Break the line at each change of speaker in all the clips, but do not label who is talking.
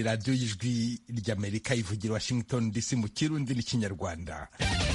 ni radiyo y'ijwi ry'amerika ivugira washington dc mu kirundi n'ikinyarwanda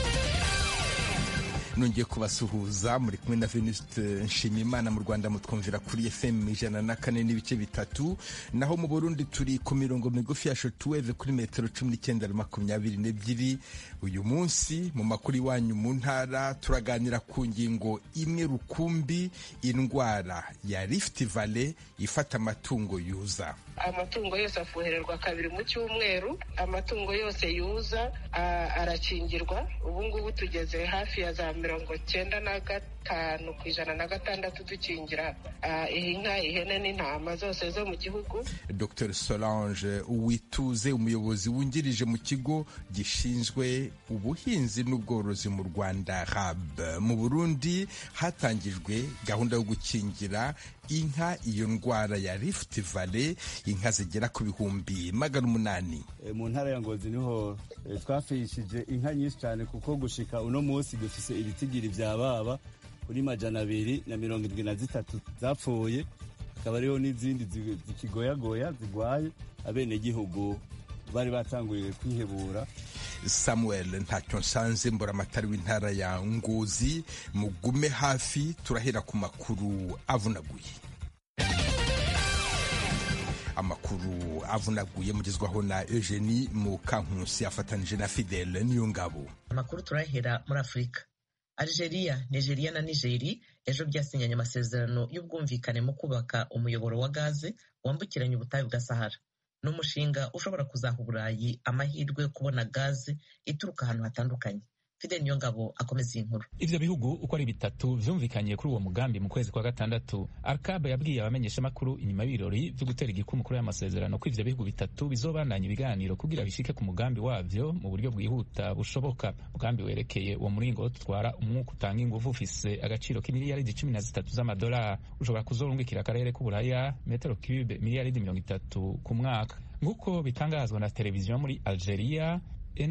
nongeye kubasuhuza muri kumwe na Venuste Nshimimana mu Rwanda mutwumvira kuri FM ijana na kane n'ibice bitatu naho mu Burundi turi ku mirongo migufi ya shortwave kuri metero cumi n'icyenda na makumyabiri n'ebyiri uyu munsi mu makuru iwanyu mu ntara turaganira ku ngingo imwe rukumbi indwara ya Rift Valley ifata amatungo yuza
amatungo yose afuhererwa kabiri mu cyumweru amatungo yose yuza arakingirwa ubu ngubu tugeze hafi ya za mirongo cyenda na gatanu ku ijana na gatandatu dukingira inka ihene n'intama zose zo mu gihugu
dr solange uwituze umuyobozi wungirije mu kigo gishinzwe ubuhinzi n'ubworozi mu rwanda rab mu burundi hatangijwe gahunda yo gukingira inka iyo ndwara ya Rift Valley inka zigera ku bihumbi magana umunani
mu ntara ya ngozi niho twafishije inka nyinshi cyane kuko gushika uno munsi dufise ibitigiri vya baba kuri majana abiri na mirongo irindwi na zitatu zapfuye hakaba hariho n'izindi zikigoyagoya zigwaye abenegihugu bari batanguriye kwihebura
samuel ntacyo nsanze mburamatari w'intara ya ngozi mugume hafi turahera ku makuru avunaguye amakuru avunaguye mugezwaho na eugenie mukankusi afatanije na fidele niyo ngabo
amakuru turahera muri afurika algeria nigeria na nigeri ejo byasinyanye amasezerano y'ubwumvikane mu kubaka umuyoboro wa gaze wambukiranya ubutayu bwa sahara ni umushinga ushobora kuzaha uburayi amahirwe yo kubona gaze ituruka ahantu hatandukanye fide niyo ngabo akomeza iyi nkuru
ivyo bihugu uko ari bitatu vyumvikanye kuri uwo mugambi mu kwezi kwa gatandatu arkabe yabwiye abamenyeshamakuru inyuma y'ibirori vyo gutera igikumu kuri aya masezerano ko ivyo bihugu bitatu bizobandanya ibiganiro kugira bishike ku mugambi wavyo mu buryo bwihuta bushoboka umugambi werekeye uwo muringo utwara umwuka utanga inguvu ufise agaciro k'imiliyaridi cumi na zitatu z'amadolari ushobora kuzorungikira akarere k'uburaya metero cube miliyaridi mirongo itatu ku mwaka nk'uko bitangazwa na televiziyo muri algeria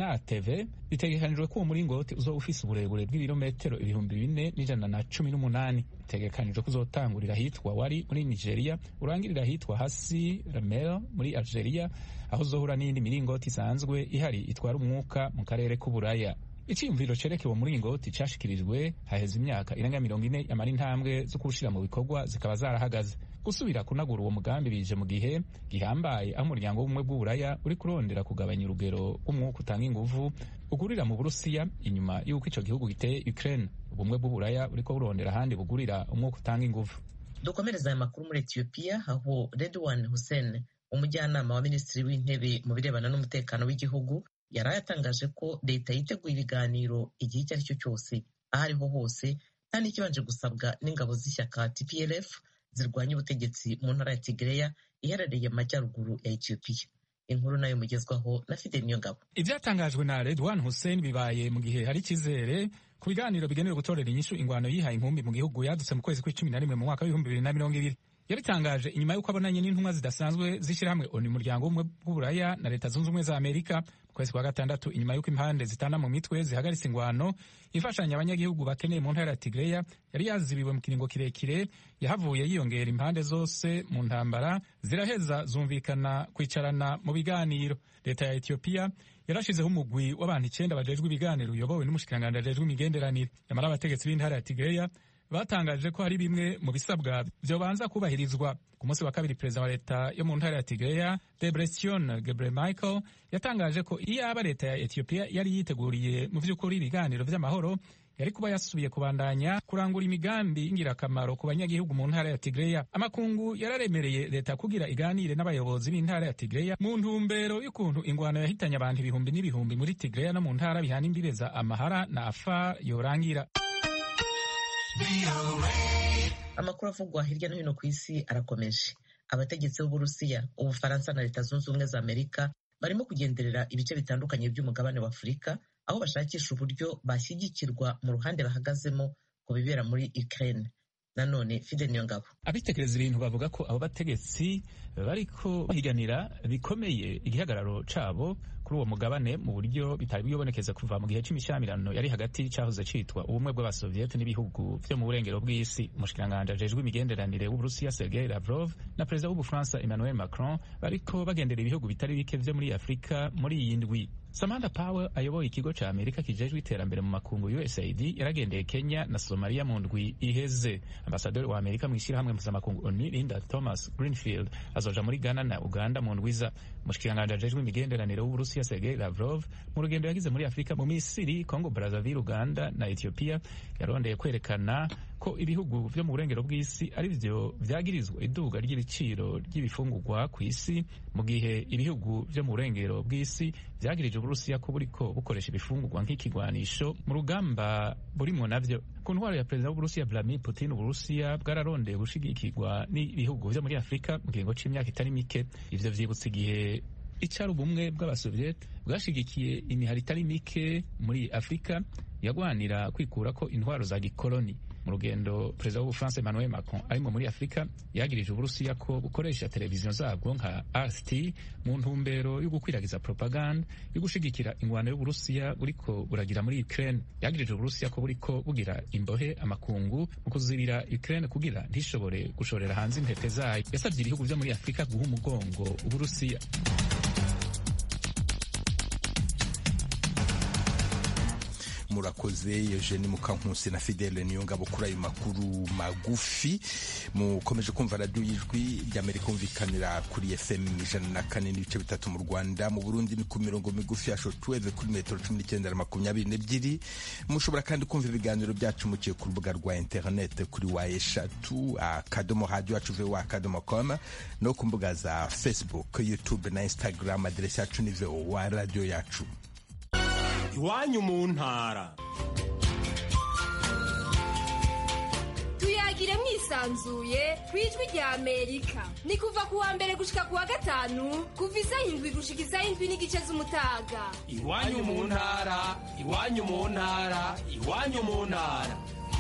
enatv bitegekanijwe ko uwo muringoti uzoba ufise uburebure bw'ibirometero ibihumbi bine n'ijana na cumi n'umunani bitegekanijwe ko uzotangurira ahitwa wari muri nigeria urangirira ahitwa hasi ramel muri algeria aho uzohura n'iyindi miringoti isanzwe ihari itwara umwuka mu karere k'uburaya icyiyumviro cerekeye uwo muringoti cashikirijwe haheze imyaka irenga mirongo ine yamara intambwe zo kuwushira mu bikorwa zikaba zarahagaze gusubira kunagura uwo mugambi bije mu gihe gihambaye aho umuryango w'ubumwe bw'uburaya uri kurondera kugabanya urugero rw'umwuka utanga inguvu ugurira mu burusiya inyuma y'uko ico gihugu giteye ukraine ubumwe bw'uburaya buriko burondera ahandi bugurira umwuka utanga inguvu
dukomereza aya makuru muri etiyopiya aho redwan hussein umujyanama wa minisitiri w'intebe mu birebana n'umutekano w'igihugu yari yatangaje ko leta yiteguye ibiganiro igihe icyo ari cyo cyose aho ariho hose nta n'ikibanje gusabwa n'ingabo z'ishyaka tplf zirwanya ubutegetsi mu ntara ya Tigreya iherereye mu majyaruguru ya Ethiopia inkuru nayo mugezwaho na Fidel Niyongabo
ivyatangajwe na Redwan Hussein bibaye mu gihe hari icyizere ku biganiro bigenewe gutorera inyishu ingwano yihaye inkumbi mu gihugu yadutse mu kwezi kw'icumi na rimwe mu mwaka w'ibihumbi bibiri na mirongo ibiri yabitangaje inyuma y'uko abonanye n'intumwa zidasanzwe z'ishyirahamwe oni umuryango w'ubumwe bw'uburaya na leta zunze ubumwe za amerika mu kwezi kwa gatandatu inyuma y'uko impande zitana mu mitwe zihagaritse ingwano imfashanyo abanyagihugu bakeneye mu ntara ya tigreya yari yazibiwe mu kiringo kirekire yahavuye yiyongera impande zose mu ntambara ziraheza zumvikana kwicarana mu biganiro leta ya etiyopiya yarashizeho umugwi w'abantu icyenda bajejwe ibiganiro uyobowe n'umushikiranganji ajejwe imigenderanire nyamara abategetsi b'intara ya tigreya batangaje ko hari bimwe mu bisabwa vyobanza kubahirizwa ku munsi wa kabiri perezida wa leta yo mu ntara ya tigreya debresion gebre michael yatangaje ko iyaba leta ya etiyopiya yari yiteguriye mu vy'ukuri ibiganiro vy'amahoro yari kuba yasubiye kubandanya kurangura imigambi y'ingirakamaro ku banyagihugu mu ntara ya tigreya amakungu yararemereye leta kugira iganire n'abayobozi b'intara ya tigreya mu ntumbero y'ukuntu ingwano yahitanye abantu ibihumbi n'ibihumbi muri tigreya no mu ntara bihana imbibe za amahara na afar yorangira
amakuru avugwa hirya no hino ku isi arakomeje abategetsi b'uburusiya ubufaransa na leta zunze ubumwe za amerika barimo kugenderera ibice bitandukanye by'umugabane wa afurika aho bashakisha uburyo bashyigikirwa mu ruhande bahagazemo ku bibera muri ukraine nanone fide niyo ngabo
abitekereza ibintu bavuga ko abo bategetsi bariko bahiganira bikomeye igihagararo cabo kuri uwo mugabane mu buryo bitari bwibonekeza kuva mu gihe c'imishyamirano yari hagati cahoze citwa ubumwe bw'abasoviyete n'ibihugu vyo mu burengero bw'isi umushikiranganji ajejwe imigenderanire w'uburusiya sergei lavrov na perezida w'ubufaransa emmanuel macron bariko bagendera ibihugu bitari bike vyo muri afurika muri iyi ndwi samantha power ayoboye ikigo ca amerika kijejwe iterambere mu makungu usaid yaragendeye kenya na somaliya mu ndwi iheze ambasaderi wa amerika mw'ishirahamwe mpuzamakungu onu linda thomas greenfield azoja muri ghana na uganda mu ndwiza umushikiranganji ajejwe imigenderanire w'uburusiya sergei lavrov mu rugendo yagize muri afurika mu misiri congo brazzaville uganda na ethiopia yarondeye kwerekana ko ibihugu vyo mu burengero bw'isi ari vyo vyagirizwa iduga ry'ibiciro ry'ibifungurwa ku isi mu gihe ibihugu vyo mu burengero bw'isi vyagirije uburusiya ko buriko bukoresha ibifungurwa nk'ikigwanisho mu rugamba burimwo navyo ku ntwaro ya perezida w'uburusiya vladimir putin uburusiya bwararondeye gushigikirwa n'ibihugu vyo muri afurika mu kiringo c'imyaka itari mike ivyo vyibutsa igihe icari ubumwe bw'abasoviyete bwashigikiye imihari itari mike muri afurika yagwanira kwikurako intwaro za gikoloni mu rugendo perezida w'ubufaransa emmanuel macron arimo muri afurika yagirije uburusiya ko bukoresha televiziyo zabwo nka rt mu ntumbero yo gukwiragiza propaganda yo gushigikira ingwano y'uburusiya buriko buragira muri ukraine yagirije uburusiya ko buriko bugira imbohe amakungu mu kuzibira ukraine kugira ntishobore gushorera hanze intete zayo yasabye ibihugu vyo muri afurika guha umugongo uburusiya
murakoze Eugene Mukankusi na Fidele Niyongabo kuri ayo makuru magufi mukomeje kumva radiyo y'ijwi ry'Amerika kumvikanira kuri FM ijana na kane n'ibice bitatu mu Rwanda mu Burundi ni ku mirongo migufi ya shortwave kuri metero cumi n'icyenda na makumyabiri n'ebyiri mushobora kandi kumva ibiganiro byacu mukiye ku rubuga rwa interinete kuri wa eshatu akadomo radiyo yacu vowa akadomo com no ku mbuga za Facebook YouTube na Instagram aderesi yacu ni vowa radiyo yacu
iwanyu mu ntara
tuyagire mwisanzuye ku ijwi rya amerika ni kuva ku wa mbere gushika ku wa gatanu kuva isaha indwi gushika isaha indwi n'igice z'umutaga
iwanyu mu ntara iwanyu mu ntara iwanyu mu ntara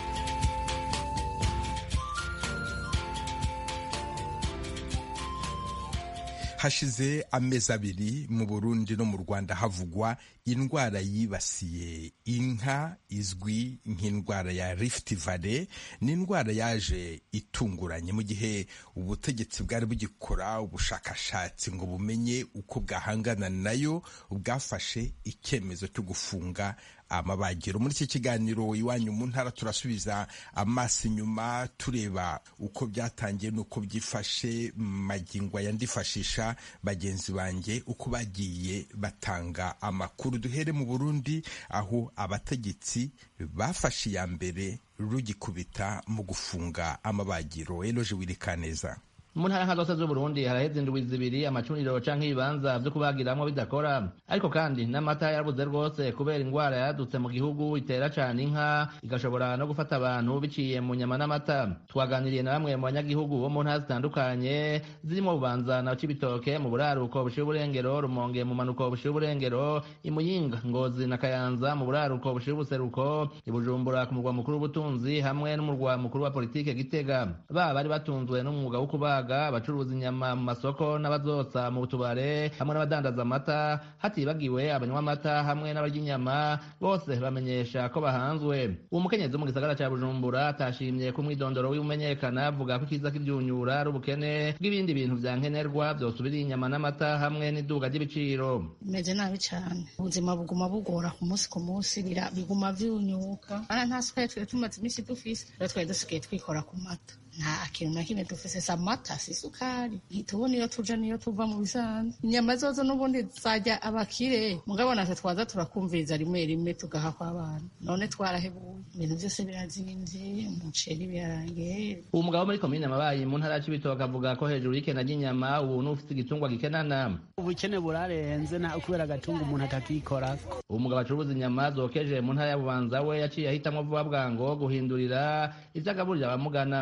hashize amezi abiri mu burundi no mu rwanda havugwa indwara yibasiye inka izwi nk'indwara ya rift valley ni indwara yaje itunguranye mu gihe ubutegetsi bwari bugikora ubushakashatsi ngo bumenye uko bwahangana nayo bwafashe icyemezo cyo gufunga amabagiro muri iki kiganiro iwanyu mu ntara turasubiza amaso inyuma tureba uko byatangiye n'uko byifashe magingo yandifashisha bagenzi banjye uko bagiye batanga amakuru duhere mu burundi aho abategetsi bafashe iya mbere rugikubita mu gufunga amabagiro eloje wirikaneza
mu ntara nka zose z'uburundi haraheze indwi zibiri amacuniro canke ibibanza vyo kubagiramwo bidakora ariko kandi n'amata yarabuze rwose kubera ingwara yadutse mu gihugu itera cane inka igashobora no gufata abantu biciye mu nyama n'amata twaganiriye na bamwe mu banyagihugu bo mu ntara zitandukanye zirimo bubanza na cibitoke mu buraruko bushira uburengero rumonge mu manuko bushira uburengero imuyinga ngozi na kayanza mu buraruko bushira ubuseruko ibujumbura ku murwa mukuru w'ubutunzi hamwe n'umurwa mukuru wa politike gitega baba bari batunzwe n'umwuga wo kubaga abacuruza inyama mu masoko n'abazotsa mu tubare hamwe n'abadandaza amata hatibagiwe abanywa amata hamwe n'abarya inyama bose bamenyesha ko bahanzwe uwo mukenyezi wo mu gisagara ca bujumbura atashimye ko umwidondoro w'imenyekana avuga ko ikiza k'ivyunyura ari ubukene bw'ibindi bintu vya nkenerwa vyosubiriye inyama n'amata hamwe n'iduga ry'ibiciro
bimeze nabi cane ubuzima buguma bugora ku munsi ku munsi biguma vyunyuka ana nta sukari twari tumaze imisi dufise rero twari dusigaye twikora ku mata nta kintu na kimwe dufise si amata si isukari ntitubona iyo tuja niyo tuva mu bisanzwe inyama zozo n'ubundi zajya abakire mugabo natwe twaza turakumviriza rimwe rimwe tugaha kw'abana none twarahebuye ibintu vyose birazimvye umuceri birarangiye
uwo mugabo muri komine mabayi mu ntara y'ibitoke avuga ko hejuru y'ikena ry'inyama ubu n'ufite igitungwa gikenana
ubukene burarenze nta kubera agatunga umuntu atakikorako
uwo mugabo acuruza inyama zokeje mu ntara ya bubanza we yaciye ahitamwo vuba bwango guhindurira ivyo agaburira abamugana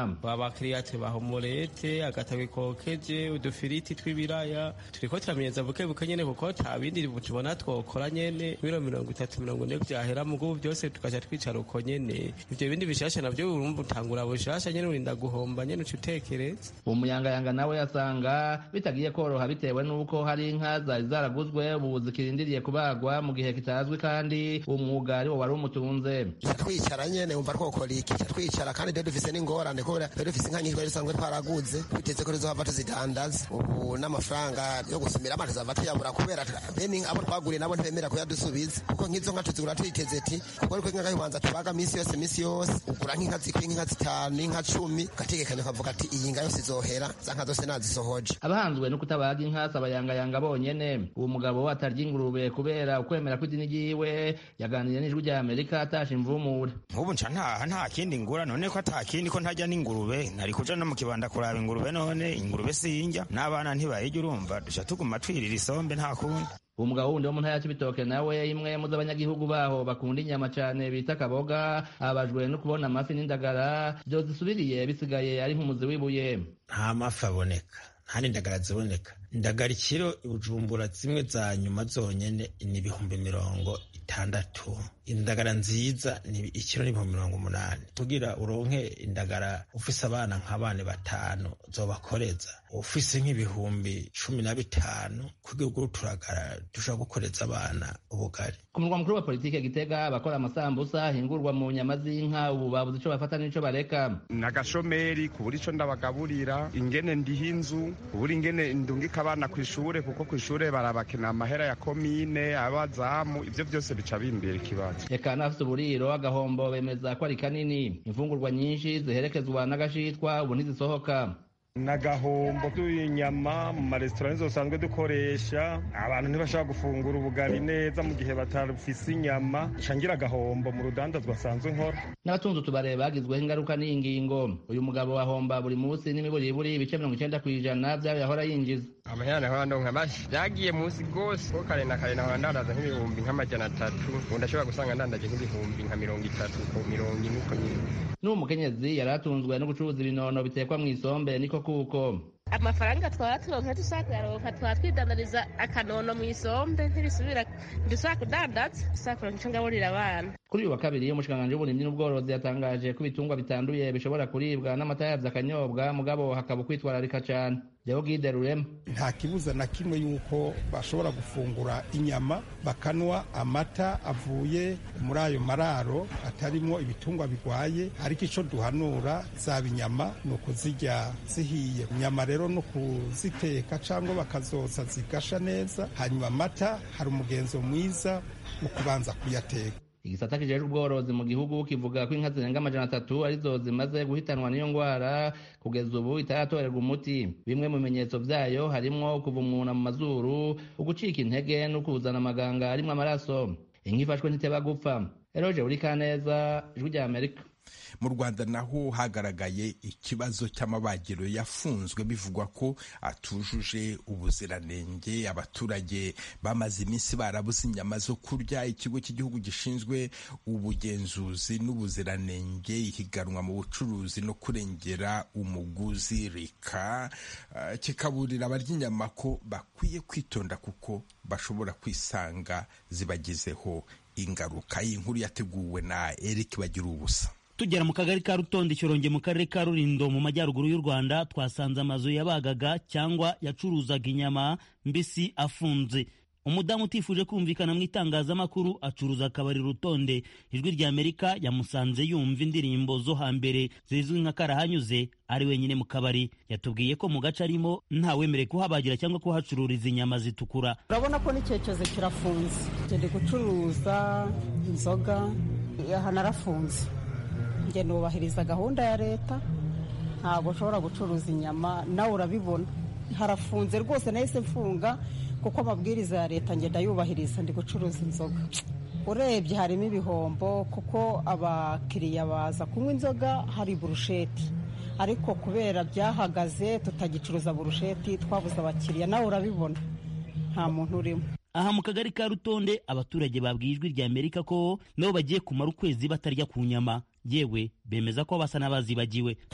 abakiriya tubaha umurete agatabi kokeje udufiriti tw'ibiraya turiko turamenyeza buke buke nyene kuko ta bindi tubona twokora nyene biro mirongo itatu mirongo ine vyahera mugubu vyose tukaca twicara uko nyene ivyo bindi bishasha navyo urumva utangura bushasha nyene urinda guhomba nyene uca utekereza
uwo muyangayanga nawe yasanga bitagiye koroha bitewe n'uko hari inka zari zaraguzwe ubu zikirindiriye kubagwa mu gihe kitazwi kandi uwo mwuga ari wo wari umutunze
twicara nyene wumva twokora iki twicara kandi rero dufise n'ingorane kubera rero dufise inka nyinshi twari dusanzwe twaraguze twiteze ko tuzohava tuzidandaza ubu n'amafaranga yo gusumira amazi tuzava tuyabura kubera bene abo twaguriye nabo ntibemera kuyadusubiza kuko nk'izo nka tuzigura twiteze ti kuko ariko inka y'ubanza tubaga minsi yose minsi yose ugura nk'inka zikwiye nk'inka zitanu inka cumi ugategekanya ukavuga ati iyi nka yose izohera za nka zose nazisohoje
abahanzwe no kutabaga inka si abayangayanga bonyene uwo mugabo atarya ingurube kubera ukwemera kw'idini ryiwe yaganiriye n'ijwi rya amerika atasha imvumure
nk'ubu nca ntaha nta kindi ngura none ko ata kindi ko ntajya n'ingurube nari kuja no mu kibanda kuraba ingurube none ingurube sinjya n'abana ntibayijya urumva duca tuguma twirira isombe nta kundi
uwo mugabo wundi wo mu ntara ya cibitoke nawe imwe mu z'abanyagihugu baho bakunda inyama cane bita kaboga abajwe no kubona amafi n'indagara vyozisubiriye bisigaye ari nk'umuzi w'ibuye
nta mafi aboneka nta n'indagara ziboneka indagara ikiro ibujumbura zimwe za nyuma zonyene ni ibihumbi mirongo itandatu indagara nziza ni ikiro n'ibihumbi mirongo umunani tugira uronke indagara ufise abana nk'abana batanu zobakoreza ufise nk'ibihumbi cumi na bitanu kugira ugure uturagara dushobora gukoreza abana ubugari
ku murwa mukuru wa politike gitega abakora amasambusa ahingurwa mu nyama z'inka ubu babuze ico bafata n'ico bareka
nagashomeri kubura ico ndabagaburira ingene ndiha inzu kubura ingene ndungika abana ku ishure kuko ku ishure barabakena amahera ya komine abazamu ivyo vyose bica bimbera ikibazo
eka n'abafite uburiro agahombo bemeza ko ari kanini imfungurwa nyinshi ziherekezwa n'agashitwa ubu ntizisohoka
n'agahombo k'inyama mu maresitora nizo dusanzwe dukoresha abantu ntibashobora gufungura ubugari neza mu gihe batafise inyama ngira agahombo mu rudandazwa asanzwe nkora
n'abatunze utubare bagizweho ingaruka n'iyi ngingo uyu mugabo ahomba buri munsi n'imiburiburi ibice mirongo icenda ku ijana vy'ayo yahora yinjiza
amahera nahora ndonka mashi vyagiye munsi gose ko kare na kare nahora ndandaza nk'ibihumbi nk'amajana atatu ubu ndashobora gusanga ndandaje nk'ibihumbi nka mirongo itatu ku mirongo ine uko nyine
n'uwo mukenyezi yari atunzwe no gucuruza ibinono bitekwa mw'isombe niko kuko
amafaranga twaba turonka tusakaronka twaba twidandariza akanono mu isombe ntibisubira dusaba kudandaza dusaba kuronka ico ngaburira abana
kuri uyu wa kabiri umushikiranganji w'uburimyi n'ubworozi yatangaje ko ibitungwa bitanduye bishobora kuribwa n'amata yavyo akanyobwa mugabo hakaba ukwitwararika cane Deogide Rurema
nta kibuza na kimwe yuko bashobora gufungura inyama bakanwa amata avuye muri ayo mararo atarimo ibitungwa bigwaye ariko ico duhanura zaba inyama ni ukuzirya zihiye inyama rero no kuziteka cyangwa bakazotsa zigasha neza hanyuma amata hari umugenzo mwiza wo kubanza kuyateka
igisata kijejwe ubworozi mu gihugu kivuga ko inka zirenga amajana atatu arizo zimaze guhitanwa n'iyo ngwara kugeza ubu itaratorerwa umuti bimwe mu bimenyetso vyayo harimwo kuva umwuna mu mazuru ugucika intege no kuzana amaganga arimwo amaraso inka ifashwe ntiteba gupfa eroje uri kaneza ijwi rya amerika
mu rwanda naho hagaragaye ikibazo cy'amabagiro yafunzwe bivugwa ko atujuje ubuziranenge abaturage bamaze iminsi barabuze inyama zo kurya ikigo cy'igihugu gishinzwe ubugenzuzi n'ubuziranenge ihiganwa mu bucuruzi no kurengera umuguzi rika uh, kikaburira abarya inyama ko bakwiye kwitonda kuko bashobora kwisanga zibagizeho ingaruka iyi nkuru yateguwe na Eric bagira ubusa
tugera mu kagari ka rutonde ikironge mu karere ka rurindo mu majyaruguru y'u rwanda twasanze amazu yabagaga cyangwa yacuruzaga inyama mbisi afunze umudamu utifuje kumvikana mu itangazamakuru acuruza akabari rutonde ijwi rya amerika yamusanze yumva indirimbo zo hambere zizwi nka karahanyuze ari wenyine mu kabari yatubwiye ko mu gace arimo ntawemerewe kuhabagira cyangwa kuhacururiza inyama zitukura
urabona ko n'icyerekezo kirafunze ngende gucuruza inzoga aha narafunze njye nubahiriza gahunda ya leta ntabwo ushobora gucuruza inyama nawe urabibona harafunze rwose nahise mfunga kuko amabwiriza ya leta ngenda yubahiriza ndi gucuruza inzoga urebye harimo ibihombo kuko abakiriya baza kunywa inzoga hari burusheti ariko kubera byahagaze tutagicuruza burusheti twabuze abakiriya nawe urabibona nta muntu urimo
aha mu kagari ka rutonde abaturage babwiye ijwi rya amerika ko nabo bagiye kumara ukwezi batarya ku nyama yewe bemeza ko basa n'abazibagiwe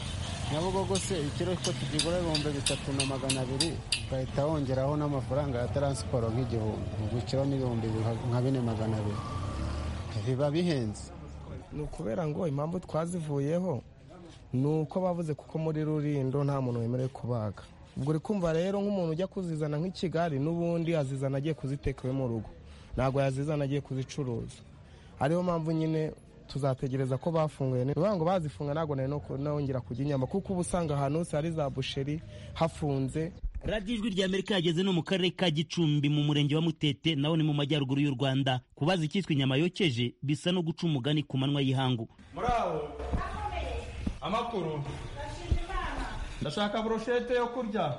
nyabugogo se ikiro ko tukigura ibihumbi bitatu na magana abiri ugahita wongeraho n'amafaranga ya taransiporo nk'igihumbi ubwo ikiro n'ibihumbi nka bine magana abiri biba bihenze
ni ukubera ngo impamvu twazivuyeho ni uko bavuze kuko muri rurindo nta muntu wemerewe kubaga ubwo uri kumva rero nk'umuntu ujya kuzizana nk'i kigali n'ubundi azizana agiye kuziteka iwe mu rugo ntabwo yazizana agiye kuzicuruza ariyo mpamvu nyine tuzategereza ko bafunguye ni ngo bazifunga ntabwo nari nongera kujya inyama kuko uba usanga ahantu hose hari za busheri hafunze
radiyo ijwi rya amerika yageze no mu karere ka gicumbi mu murenge wa mutete naho ni mu majyaruguru y'u rwanda kubaza icyitwa inyama yokeje bisa no guca umugani ku manywa y'ihangu
muraho amakuru ndashaka burushete yo kurya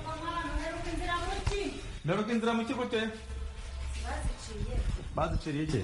mperuka inzira mu kigute baziciriye iki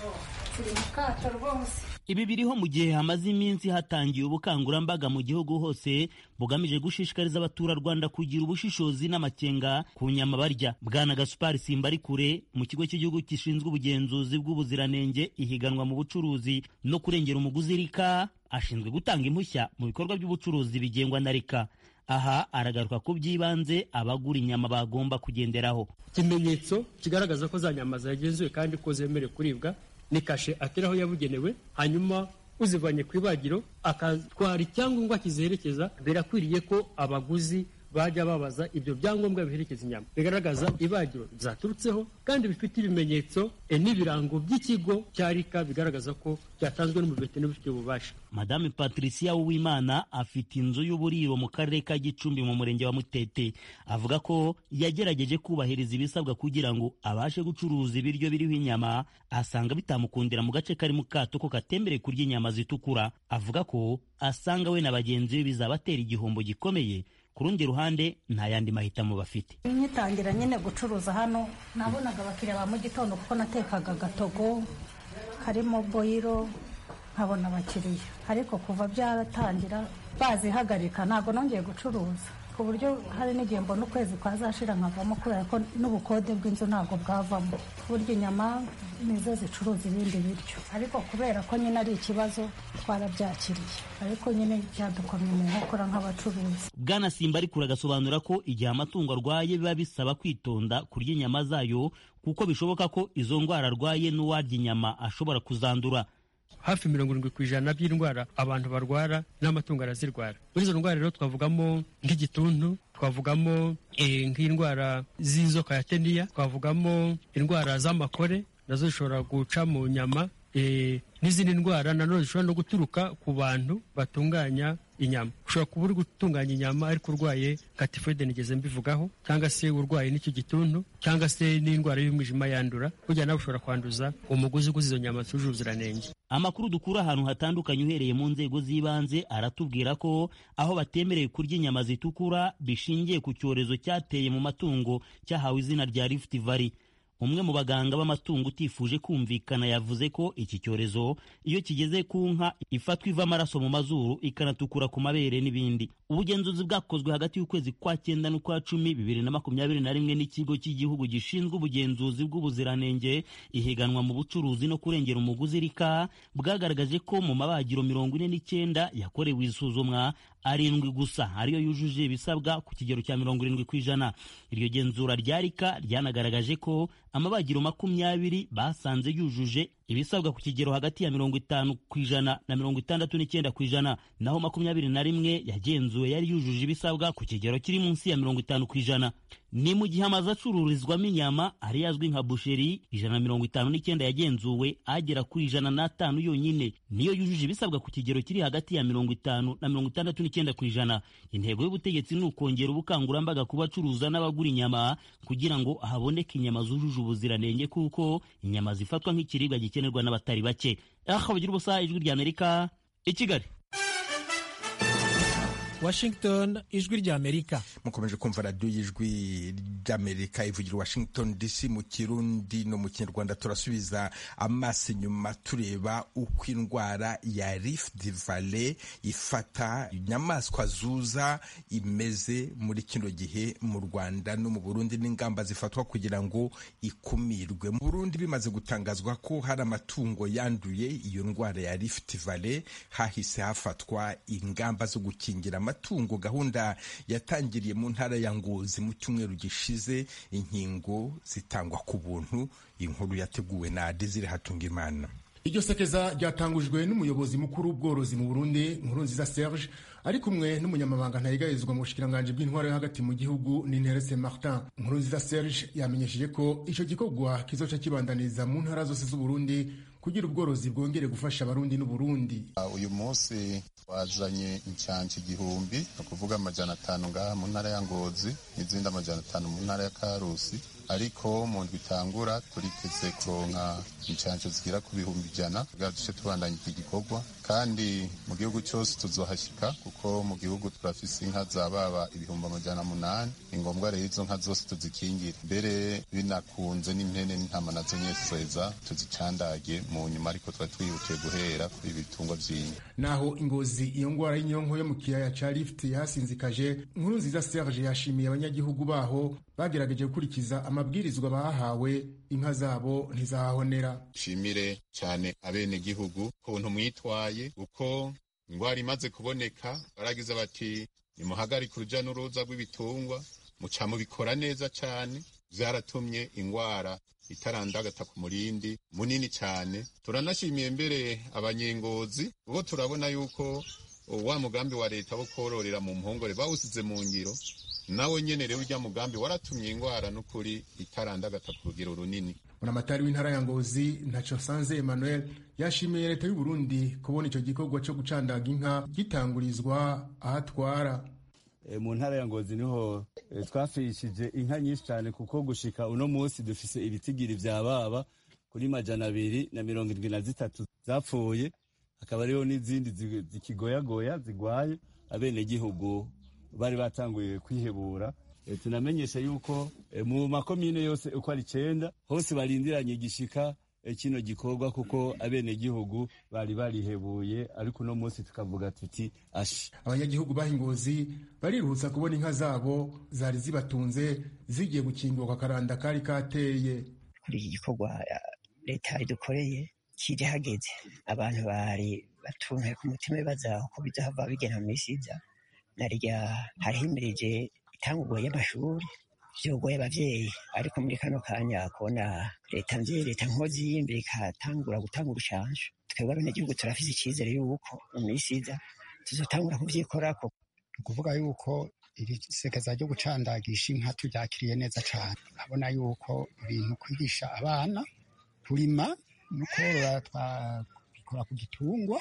ibi biriho mu gihe hamaze iminsi hatangiye ubukangurambaga mu gihugu hose bugamije gushishikariza abaturarwanda kugira ubushishozi n'amakenga ku nyama barya bwana gasupari simbari kure mu kigo cy'igihugu gishinzwe ubugenzuzi bw'ubuziranenge ihiganwa mu bucuruzi no kurengera umuguzi rika ashinzwe gutanga impushya mu bikorwa by'ubucuruzi bigengwa na rika aha aragaruka ku by'ibanze abagura inyama bagomba kugenderaho
ikimenyetso kigaragaza ko za nyama zagenzuwe kandi ko zemerewe kuribwa ni kashe ateraho yabugenewe hanyuma uzivanye ku ibagiro akatwara icyangombwa kizerekeza birakwiriye ko abaguzi bajya babaza ibyo byangombwa biherekeza inyama bigaragaza ibagiro zaturutseho kandi bifite ibimenyetso n'ibirango by'ikigo cya rika bigaragaza ko byatanzwe n'umuveterineri ubifitiye ububasha
madame patricia uwimana afite inzu y'uburiro mu karere ka gicumbi mu murenge wa mutete avuga ko yagerageje kubahiriza ibisabwa kugira ngo abashe gucuruza ibiryo biriho inyama asanga bitamukundira mu gace kari mu kato ko katembereye kurya inyama zitukura avuga ko asanga we na bagenzi be bizabatera igihombo gikomeye ku rundi ruhande nta yandi mahitamo bafite
nkitangira nyine gucuruza hano nabonaga abakiriya ba mu gitondo kuko natekaga agatogo karimo boyiro nkabona abakiriya ariko kuva byaratangira bazihagarika ntabwo nongeye gucuruza ku buryo hari n'igihe mbona ukwezi kwazashira nkavamo kubera ko n'ubukode bw'inzu ntabwo bwavamo burya inyama nizo zicuruza ibindi biryo ariko kubera ko nyine ari ikibazo twarabyakiriye ariko nyine byadukomye mu nkokora nk'abacuruzi
bwana simba ariko uragasobanura ko igihe amatungo arwaye biba bisaba kwitonda kurya inyama zayo kuko bishoboka ko izo ndwara arwaye n'uwarya inyama ashobora kuzandura
hafi mirongo irindwi ku ijana by'indwara abantu barwara n'amatungo arazirwara muri izo ndwara rero twavugamo nk'igituntu twavugamo nk'indwara z'inzoka ya teniya twavugamo indwara z'amakore nazo zishobora guca mu nyama n'izindi ndwara nanone zishobora no guturuka ku bantu batunganya inyama ushobora kuba uri gutunganya inyama ariko urwaye nka tifoide nigeze mbivugaho cyangwa se urwaye n'icyo gituntu cyangwa se n'indwara y'umwijima yandura burya nawe ushobora kwanduza umuguzi uguze izo nyama zujuje ubuziranenge
amakuru dukura ahantu hatandukanye uhereye mu nzego z'ibanze aratubwira ko aho batemerewe kurya inyama zitukura bishingiye ku cyorezo cyateye mu matungo cyahawe izina rya Rift Valley umwe mu baganga b'amatungo utifuje kumvikana yavuze ko iki cyorezo iyo kigeze ku nka ifatwa iva amaraso mu mazuru ikanatukura ku mabere n'ibindi ubugenzuzi bwakozwe hagati y'ukwezi kwa cyenda n'ukwa cumi bibiri na makumyabiri na rimwe n'ikigo cy'igihugu gishinzwe ubugenzuzi bw'ubuziranenge ihiganwa mu bucuruzi no kurengera umuguzi rika bwagaragaje ko mu mabagiro mirongo ine n'icyenda yakorewe isuzumwa arindwi gusa ariyo yujuje ibisabwa ku kigero cya mirongo irindwi ku ijana iryo genzura rya rika ryanagaragaje ko amabagiro makumyabiri basanze yujuje ibisabwa ku kigero hagati ya mirongo itanu ku ijana na mirongo itandatu n'icyenda ku ijana naho makumyabiri na rimwe yagenzuwe yari yujuje ibisabwa ku kigero kiri munsi ya mirongo itanu ku ijana ni mu gihe amazu acururizwamo inyama ari yazwi nka busheri ijana na mirongo itanu n'icyenda yagenzuwe agera kuri ijana n'atanu yonyine niyo yujuje ibisabwa ku kigero kiri hagati ya mirongo itanu na mirongo itandatu n'icyenda ku ijana intego y'ubutegetsi ni ukongera ubukangurambaga ku bacuruza n'abagura inyama kugira ngo haboneke inyama zujuje ubuziranenge kuko inyama zifatwa nk'ikiribwa gikenerwa n'abatari bake aha bagira ubusa ijwi rya amerika i kigali
Washington ijwi rya Amerika
mukomeje kumva radiyo y'ijwi ry'Amerika ivugira Washington DC mu kirundi no mu kinyarwanda turasubiza amaso inyuma tureba uko indwara ya Rift Valley ifata inyamaswa zuza imeze muri kino gihe mu Rwanda no mu Burundi n'ingamba zifatwa kugira ngo ikumirwe mu Burundi bimaze gutangazwa ko hari amatungo yanduye iyo ndwara ya Rift Valley hahise hafatwa ingamba zo gukingira amatungo gahunda yatangiriye mu ntara ya ngozi mu cyumweru gishize inkingo zitangwa ku buntu inkuru yateguwe na desire hatungimana
iryo sekeza ryatangujwe n'umuyobozi mukuru w'ubworozi mu burundi nkuru nziza serge ari kumwe n'umunyamabanga ntayigarizwa mu bushikiranganji bw'intwaro yo hagati mu gihugu n'interese martin nkuru nziza serge yamenyesheje ko ico gikorwa kizoca kibandaniza mu ntara zose z'uburundi kugira ubworozi bwongere gufasha abarundi n'uburundi
uyu munsi twazanye incyanci igihumbi ni ukuvuga amajana atanu ngaha mu ntara ya ngozi n'izindi amajana atanu mu ntara ya karusi ariko mu ndwi itangura turiteze kuronka incanco zigera ku bihumbi ijana kugira duce tubandanya iki gikorwa kandi mu gihugu cyose tuzohashyika kuko mu gihugu turafise inka zababa ibihumbi amajana munani ni ngombwa rero izo nka zose tuzikingira mbere binakunze n'impene n'intama nazo nyeseza tuzicandage mu nyuma ariko tuba twihutiye guhera kuri ibitungwa vy'inka
naho ingozi iyo ngwara y'inyonko yo mu kiyaya ca lift yasinzikaje nkuru nziza serge yashimiye abanyagihugu baho bagerageje gukurikiza amabwirizwa bahawe inka zabo ntizahahonera
nshimire cyane abenegihugu kuntu mwitwaye uko ingwara imaze kuboneka baragize bati nimuhagarike uruja n'uruza rw'ibitungwa muca mubikora neza cyane vyaratumye ingwara itarandagata ku murindi munini cyane turanashimiye mbere abanyengozi ubwo turabona yuko wa mugambi wa leta wo kororera mu mpongore bawusize mu ngiro nawe nyene rero urya mugambi waratumye ingwara n'ukuri itarandagata ku rugero runini
buramatari w'intara ya ngozi ntaco sanze emmanuel yashimiye leta y'u burundi kubona ico gikorwa co gucandaga inka gitangurizwa ahatwara
e, mu ntara ya ngozi niho e, twafishije inka nyinshi cyane kuko gushika uno munsi dufise ibitigiri vya baba kuri majana abiri na mirongo indwi na zitatu zapfuye hakaba hariho n'izindi zikigoyagoya zigwaye abenegihugu bari batanguye kwihebura e, tunamenyesha yuko e, mu makomine yose uko ari icenda hose barindiranye igishika e, kino gikorwa kuko abenegihugu bari barihebuye ariko uno munsi tukavuga tuti ashi
abanyagihugu bahingozi bariruhutsa kubona inka zabo zari zibatunze zigiye gukingurwa akaranda kari kateye
kuri iki gikorwa leta idukoreye kiri hageze abantu bari batuntuye ku mutima bibaza uko bizahava bigena mu misi iza narya harihimirije itangurwa y'amashuri vyogoye abavyeyi ariko muri kano kanya kubona leta mvyeyi leta nkozi y'imbere ikatangura gutanga urushanje twebwe abenegihugu turafise icizere yuko mu misi iza tuzotangura kuvyikorako
ni ukuvuga yuko iri sekeza ryo gucandagisha inka turyakiriye neza cane urabona yuko ibintu kwigisha abana kurima no korora twabikora ku gitungwa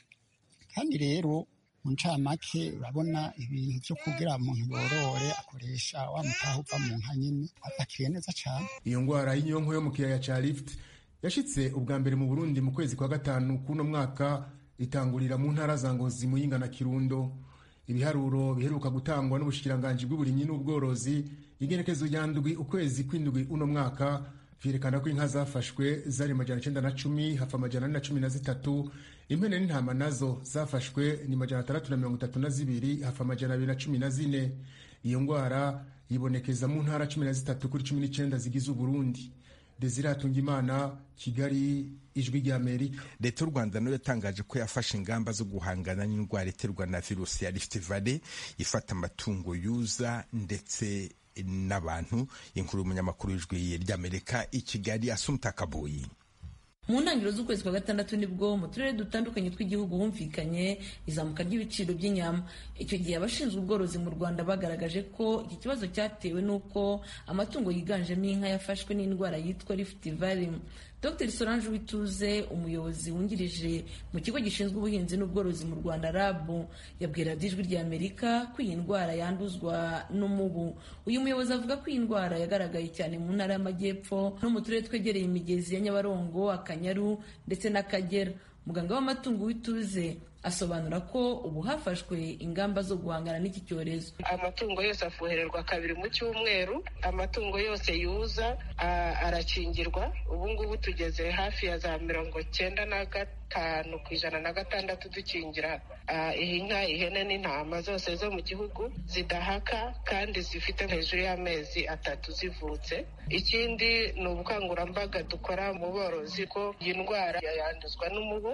kandi rero mu ncamake urabona ibintu vyo kugira umuntu yorore akoresha wa mutaha uva mu nka nyene atakiriye neza cane
iyo ngwara y'inyonko yo mu kiyaya ca lift yashitse ubwa mbere mu burundi mu kwezi kwa gatanu k'uno mwaka itangurira mu ntara za ngozi muyinga na kirundo ibiharuro biheruka gutangwa n'ubushikiranganji bw'uburimyi n'ubworozi igenekezo rya ndwi ukwezi kw'indwi uno mwaka vyerekana ko inka zafashwe zari majana icenda na cumi hafa amajana ane na cumi na zitatu impene n'intama nazo zafashwe ni majana atandatu na mirongo itatu na zibiri hafa amajana abiri na cumi na zine iyo ngwara yibonekeza mu ntara cumi na zitatu kuri cumi n'icenda zigize uburundi desire hatungimana kigali ijwi ry'amerika
leta y'u rwanda nayo yatangaje ko yafashe ingamba zo guhangana n'indwara iterwa na virusi ya rift valley ifata amatungo yuza ndetse n'abantu inkuru y'umunyamakuru w'ijwi ry'amerika i kigali asumta kaboyi
mu ntangiriro z'ukwezi kwa gatandatu nibwo mu turere dutandukanye tw'igihugu humvikanye izamuka ry'ibiciro by'inyama icyo gihe abashinzwe ubworozi mu rwanda bagaragaje ko iki kibazo cyatewe n'uko amatungo yiganjemo inka yafashwe n'indwara yitwa rift valley dr solange wituze umuyobozi wungirije mu kigo gishinzwe ubuhinzi n'ubworozi mu rwanda rab yabwira ijwi rya amerika ko iyi ndwara yanduzwa n'umubu uyu muyobozi avuga ko iyi ndwara yagaragaye cyane mu ntara y'amajyepfo no mu turere twegereye imigezi ya nyabarongo akanyaru ndetse n'akagera muganga w'amatungo w'ituze asobanura ko ubu hafashwe ingamba zo guhangana n'iki cyorezo
amatungo yose afuhererwa kabiri mu cyumweru amatungo yose yuza arakingirwa ubu ngubu tugeze hafi ya za mirongo cyenda na gatanu ku ijana na gatandatu dukingira inka ihene n'intama zose zo mu gihugu zidahaka kandi zifite hejuru y'amezi atatu zivutse ikindi ni ubukangurambaga dukora mu borozi ko iyi ndwara yanduzwa n'umubu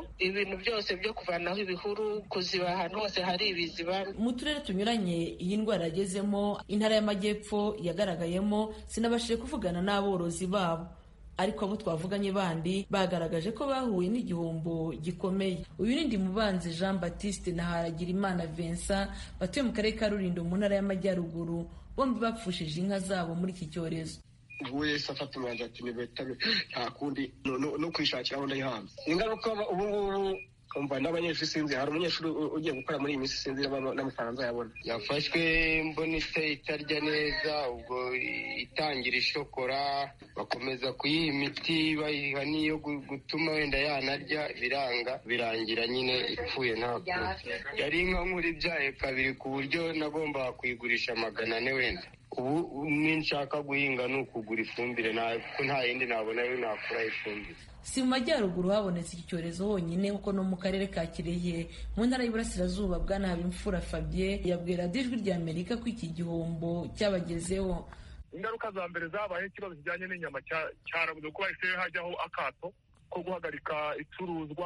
ibihuru ibintu byose byo kuvanaho ibihuru kuziba ahantu hose hari ibiziba
mu turere tunyuranye iyi ndwara yagezemo intara y'amajyepfo yagaragayemo sinabashije kuvugana n'aborozi babo ariko abo twavuganye bandi bagaragaje ko bahuye n'igihombo gikomeye uyu ni Ndimubanzi Jean Baptiste na Haragirimana Vincent batuye mu karere ka Rulindo mu ntara y'amajyaruguru bombi bapfushije inka zabo muri iki cyorezo
ubu wese afata umwanzuro ati nibetame nta kundi no kwishakira aho ndayihanze ingaruka ubu ngubu umva n'abanyeshuri sinzi hari umunyeshuri ugiye gukora muri iyi minsi sinzi n'amafaranga nzayabona
yafashwe mbona ite itarya neza ubwo itangira ishokora bakomeza kuyiha imiti bayiha n'iyo gutuma wenda yanarya biranga birangira nyine ipfuye ntabwo yari inka nkuru ibyaye kabiri ku buryo nagombaga kuyigurisha magana ane wenda ubu ninshaka guhinga ni ukugura ifumbire kuko nta yindi nabona yo nakura ifumbire
si mu majyaruguru habonetse iki cyorezo honyine kuko no mu karere ka kirehe mu ntara y'iburasirazuba bwana habimfura fabien yabwira ijwi rya amerika ko iki gihombo cyabagezeho
ingaruka za mbere zabaye ikibazo kijyanye n'inyama cyarabuze kuba hahise hajyaho akato ko guhagarika icuruzwa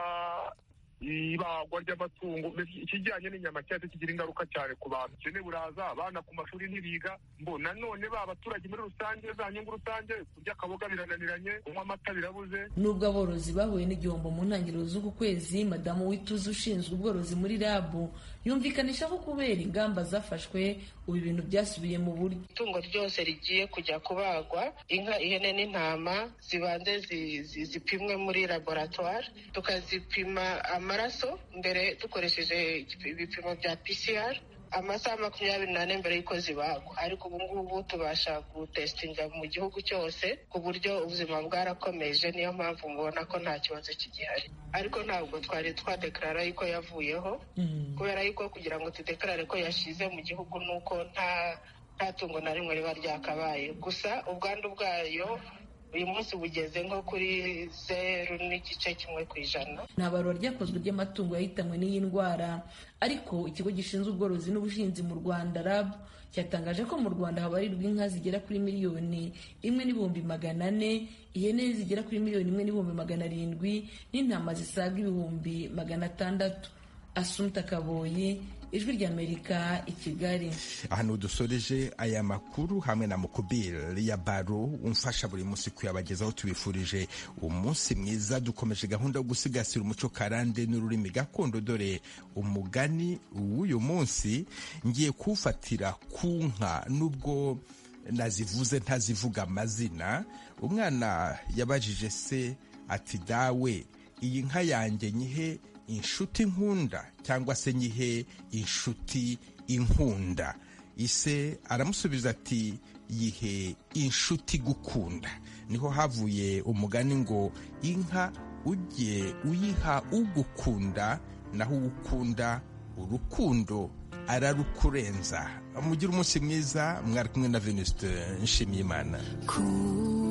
ibagwa ry'amatungo ikijyanye n'inyama cyahise kigira ingaruka cyane ku bantu ubukene buraza abana ku mashuri ntibiga mbo nanone ba abaturage muri rusange za nyungu rusange kurya akaboga birananiranye kunywa amata birabuze
nubwo aborozi bahuye n'igihombo mu ntangiriro z'uku kwezi madamu wituze ushinzwe ubworozi muri rabu yumvikanisha ko kubera ingamba zafashwe ubu ibintu byasubiye mu buryo
itungo ryose rigiye kujya kubagwa inka ihene n'intama zibanze zipimwe muri laboratwari tukazipima amaraso mbere dukoresheje ibipimo bya PCR amasaha makumyabiri n'ane mbere y'uko zibagwa ariko ubu ngubu tubasha gutesitinga mu gihugu cyose ku buryo ubuzima bwarakomeje niyo mpamvu mubona ko nta kibazo kigihari ariko ntabwo twari twadekarara yuko yavuyeho kubera yuko kugira ngo tudekarare ko yashize mu gihugu ni uko nta nta tungo na rimwe riba ryakabaye gusa ubwandu bwayo uyu munsi bugeze nko kuri zeru n'igice kimwe ku ijana
nta barura ryakozwe ry'amatungo yahitanwe n'iyi ndwara ariko ikigo gishinzwe ubworozi n'ubuhinzi mu rwanda rab cyatangaje ko mu rwanda habarirwa inka zigera kuri miliyoni imwe n'ibihumbi magana ane ihene zigera kuri miliyoni imwe n'ibihumbi magana arindwi n'intama zisaga ibihumbi magana atandatu asumta kaboyi ijwi ry'amerika i kigali
ahantu dusoreje aya makuru hamwe na mukubiri ya baro umfasha buri munsi kuyabagezaho tubifurije umunsi mwiza dukomeje gahunda yo gusigasira umuco karande n'ururimi gakondo dore umugani w'uyu munsi ngiye kuwufatira ku nka nubwo nazivuze ntazivuga amazina umwana yabajije se ati dawe iyi nka yanjye nyihe inshuti nkunda cyangwa se nyihe inshuti inkunda ise aramusubiza ati yihe inshuti gukunda niho havuye umugani ngo inka ujye uyiha ugukunda naho ugukunda urukundo ararukurenza mugire umunsi mwiza mwari kumwe na venuste nshimiyimana
cool.